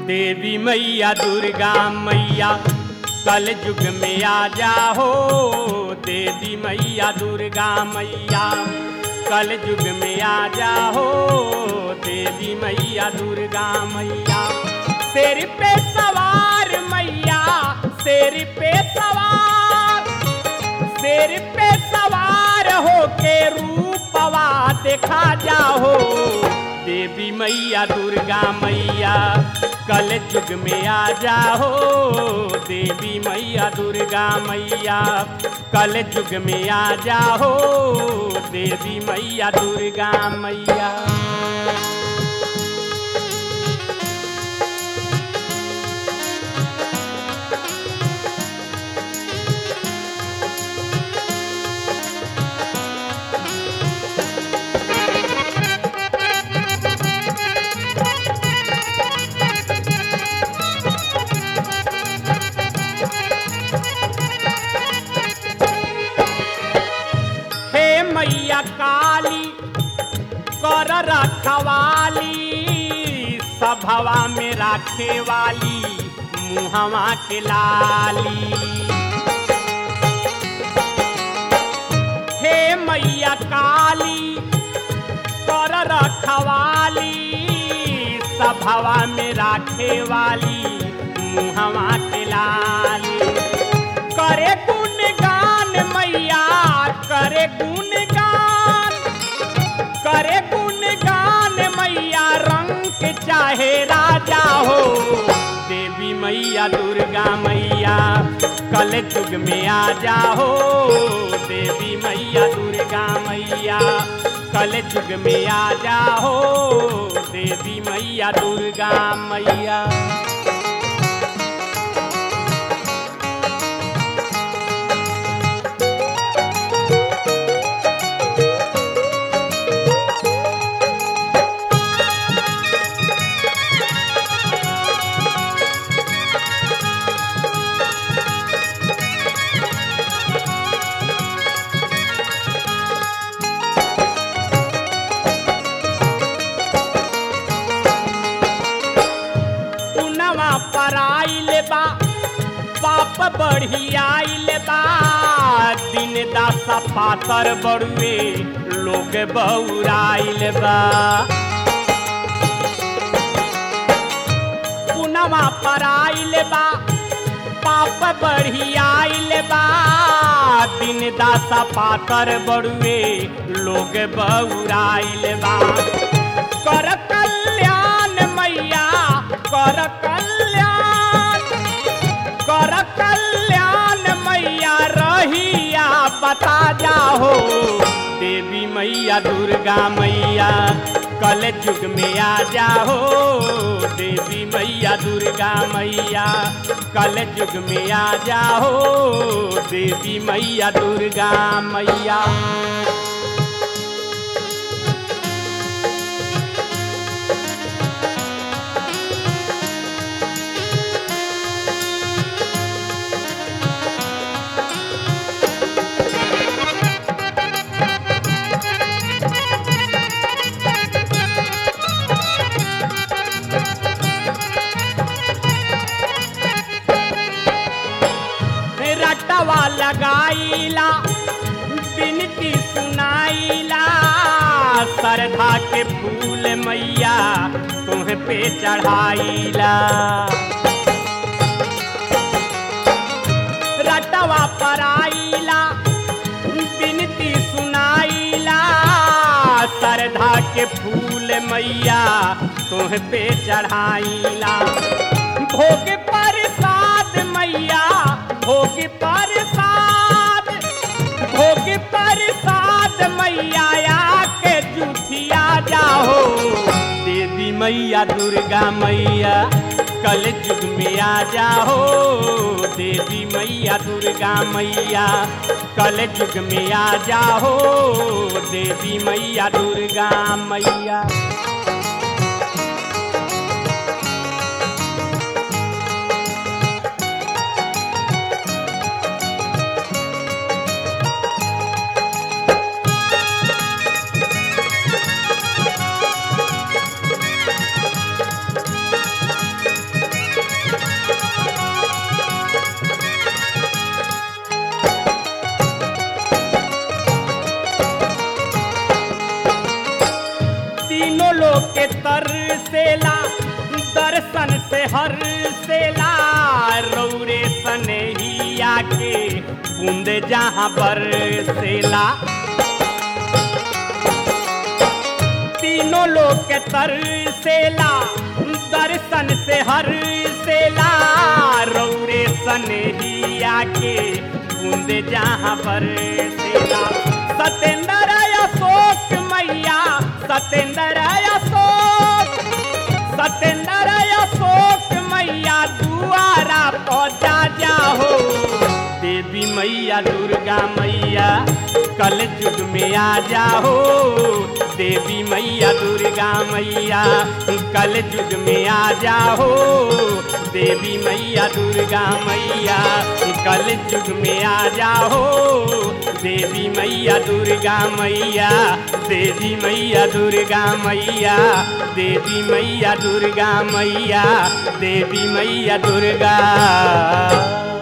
देवी मैया दुर्गा मैया कल युग में आ जाओ देवी मैया दुर्गा मैया कल युग में आ जाओ देवी मैया दुर्गा मैया शेर पे सवार मैया शेर पे सवार शेर पे सवार हो के रूपवा देखा जाओ देवी मैया दुर्गा मैया कल युग में आ जाओ देवी मैया दुर्गा मैया कल युग में आ जाओ देवी मैया दुर्गा मैया हे मैया काली कर रखवाली सभवा में राखे वाली मुहवा के लाली हे मैया काली कर रखवाली सभवा में राखे वाली मुहवा के लाली करे गुणगान मैया करे गुणगान करे गुणगान मैया रंग चाहे राजा हो देवी मैया दुर्गा मैया कल युग में आ जाओ देवी मैया दुर्गा मैया कल युग में आ जाओ देवी मैया दुर्गा मैया पुनवा पराइल बा पाप बढ़ी आइल बा दिन दासा पातर बड़ुए लोग बौराइल बा पुनवा पराइल बा पाप बढ़ी आइल बा दिन दासा पातर बड़ुए लोग बौराइल बा कर कल्याण मैया कर कल्याण कर कल्याण मैया रहिया बता जाओ देवी मैया दुर्गा मैया कल युग में आ जाओ देवी मैया दुर्गा मैया कल युग में आ जाओ देवी मैया दुर्गा मैया रटवा लगाईला बिनती सुनाईला श्रद्धा के फूल मैया तुह पे चढ़ाईला रटवा पराईला बिनती सुनाईला श्रद्धा के फूल मैया तुह पे चढ़ाईला भोग प्रसाद मैया भोग प्रसाद भोग प्रसाद मैया आके जूठिया जाओ देवी मैया दुर्गा मैया कल युग में आ जाओ देवी मैया दुर्गा मैया कल युग में आ जाओ देवी मैया दुर्गा मैया दर्शन से हर सेला रौरे सनेहिया के बूंद जहाँ पर सेला तीनों लोग के तरसेला दर्शन से हर सेला रौरे सनेहिया के बूंद जहाँ पर सेला सतेंद्र अशोक मैया सतेंद्र अशोक सतेंद्र अशोक मैया दुआरा पहुँचा जाहो देवी मैया दुर्गा मैया कल युग में आ जाओ देवी मैया दुर्गा मैया कल युग में आ जाओ देवी मैया दुर्गा मैया कल युग में आ जाओ देवी मैया दुर्गा मैया देवी मैया दुर्गा मैया देवी मैया दुर्गा मैया देवी मैया दुर्गा